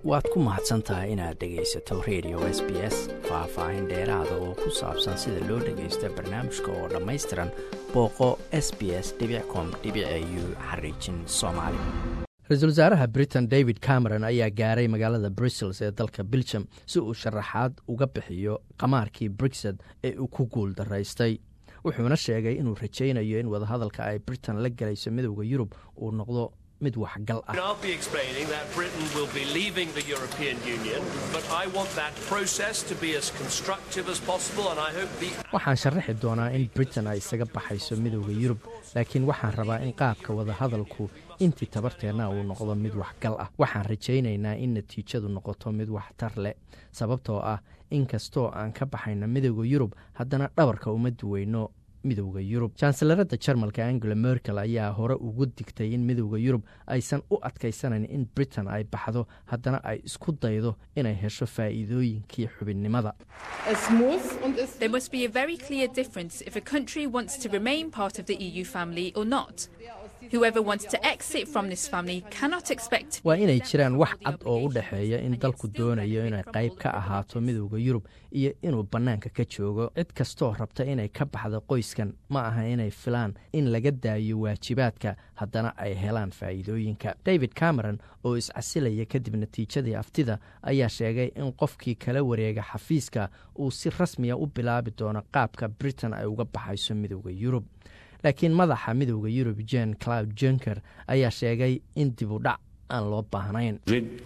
waad ku mahadsan tahay inaad dhegaysato radio s b s faah-faahin dheeraada oo ku saabsan sida loo dhagaysto barnaamijka oo dhammaystiran booqo s b s com u xariijin soomaali ra-iisul wasaaraha britain david cameron ayaa gaaray magaalada brussels ee dalka belgium si uu sharaxaad uga bixiyo qamaarkii brixed ee uu ku guul daraystay wuxuuna sheegay inuu rajaynayo in wadahadalka ay britain la galayso midowda yurub uu noqdo mid waxgal ah waxaan sharaxi doonaa in britain ay isaga baxayso midowda yurub laakiin waxaan rabaa in qaabka wadahadalku intii tabarteenna uu noqdo mid waxgal ah waxaan rajaynaynaa in natiijadu noqoto mid waxtar leh sababtoo ah in kastoo aan ka baxayno midowda yurub haddana dhabarka uma duweyno midowda yurub janselarada jarmalka angela merkel ayaa hore ugu digtay in midowda yurub aysan u adkaysanayn in britain ay baxdo haddana ay isku daydo inay hesho faa'iidooyinkii xubinnimada waa inay jiraan wax cad oo u dhexeeya in dalku doonayo inay qayb ka ahaato midowda yurub iyo inuu bannaanka ka joogo cid kastoo rabta inay ka baxdo qoyskan ma aha inay filaan in laga daayo waajibaadka haddana ay helaan faa'iidooyinka david cameron oo iscasilaya kadib natiijadii aftida ayaa sheegay in qofkii kala wareega xafiiska uu si rasmiya u bilaabi doono qaabka britain ay uga baxayso midowda yurub laakiin madaxa midowda yurub jen cloud junker ayaa sheegay in dib u dhac aan loo baahnayn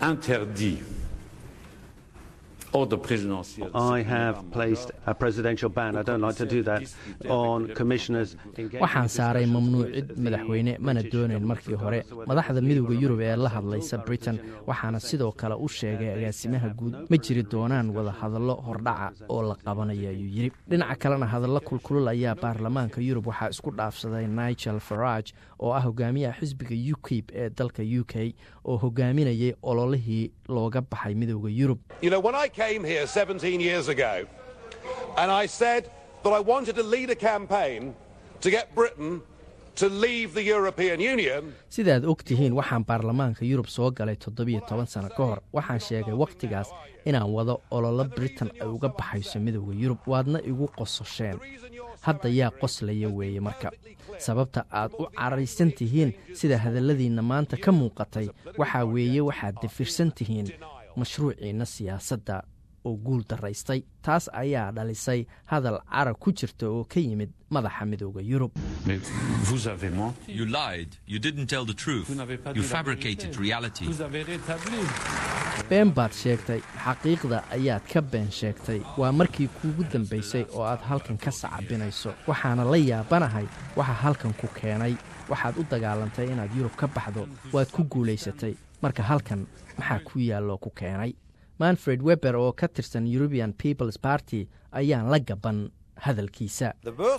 waxaan saaray mamnuucid madaxweyne mana doonayn markii hore madaxda midowda yurub ee la hadlaysa britain waxaana sidoo kale u sheegay agaasimaha guud ma jiri doonaan wada hadallo hordhaca oo la qabanayo ayuu yidhi dhinaca kalena hadallo kulkulul ayaa baarlamaanka yurub waxaa isku dhaafsaday nigel farage oo ah hogaamiyaha xisbiga ukib ee dalka u k oo hogaaminayay ololihii looga baxay midowda yurub and I said that I wanted to lead a campaign to get Britain to leave the European Union. sidaad og tihiin waxaan baarlamaanka yurub soo galay toddobiyo toban sano ka hor waxaan sheegay wakhtigaas inaan wado ololo britain ay uga baxayso midowda yurub waadna igu qososheen hadda yaa qoslaya weeye marka sababta aad u caraysan tihiin sida hadalladiinna maanta ka muuqatay waxaa weeye waxaad dafirsan tihiin mashruuciinna siyaasadda oo guul daraystay taas ayaa dhalisay hadal carab ku jirta oo ka yimid madaxa midowda yurub been baad sheegtay xaqiiqda ayaad ka been sheegtay waa markii kuugu dambaysay oo aad halkan ka sacabinayso waxaana la yaabanahay waxa halkan ku keenay waxaad u dagaalantay inaad yurub ka baxdo waad ku guulaysatay marka halkan maxaa ku yaalloo ku keenay manfred weber oo ka tirsan eurubian peoples party ayaan la gaban hadalkiisa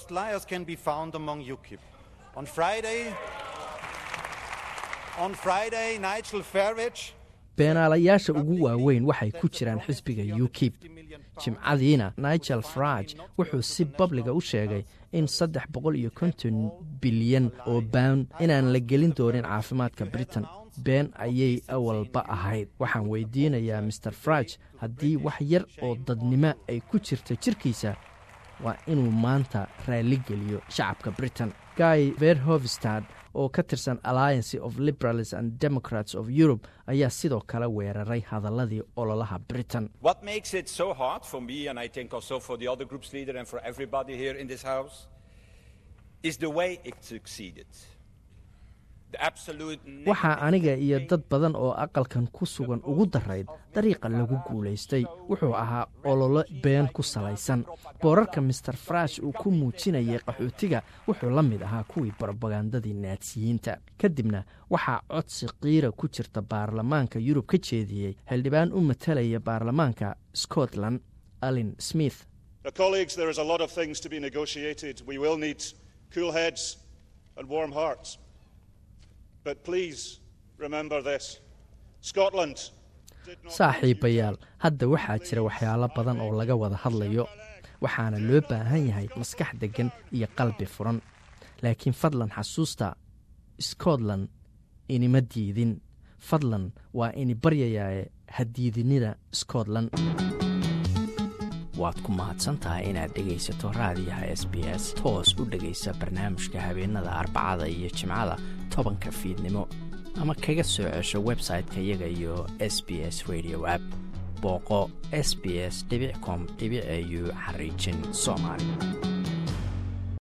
beenaalayaasha ugu waaweyn waxay ku jiraan xisbiga ukib jimcadiina nigel farage wuxuu si babliga u sheegay in saddex boqol iyo konton bilyan oo bawn inaan la gelin doonin caafimaadka britain been ayay awalba ahayd waxaan weydiinayaa master farage haddii wax yar oo dadnimo ay ku jirta jirkiisa waa inuu maanta raalligeliyo shacabka britain guy verhovstad oo ka tirsan alliance of liberals and democrats of europe ayaa sidoo kale weeraray hadaladii ololaha britain waxaa aniga iyo dad badan oo aqalkan ku sugan ugu darayd dariiqa lagu guulaystay wuxuu ahaa ololo been ku salaysan boorarka master farash uu ku muujinayay qaxootiga wuxuu la mid ahaa kuwii brobagandadii naadsiyiinta kadibna waxaa codsi qiira ku jirta baarlamaanka yurub ka jeediyey xildhibaan u matalaya baarlamaanka scotland alin smith saaxiibayaal hadda waxaa jira waxyaalo badan oo laga wada hadlayo waxaana loo baahan yahay maskax deggan iyo qalbi furan laakiin fadlan xasuusta scotland inima diidin fadlan waa ini baryayaae hadiidinida scotland waad ku mahadsantahay inaad dhegaysato raadiyaha s b s toos u dhegaysa barnaamijka habeenada arbacada iyo jimcada tobanka fiidnimo ama kaga soo cesho website-ka iyaga iyo s b s radio app booqo s b s com au xariijin soomaali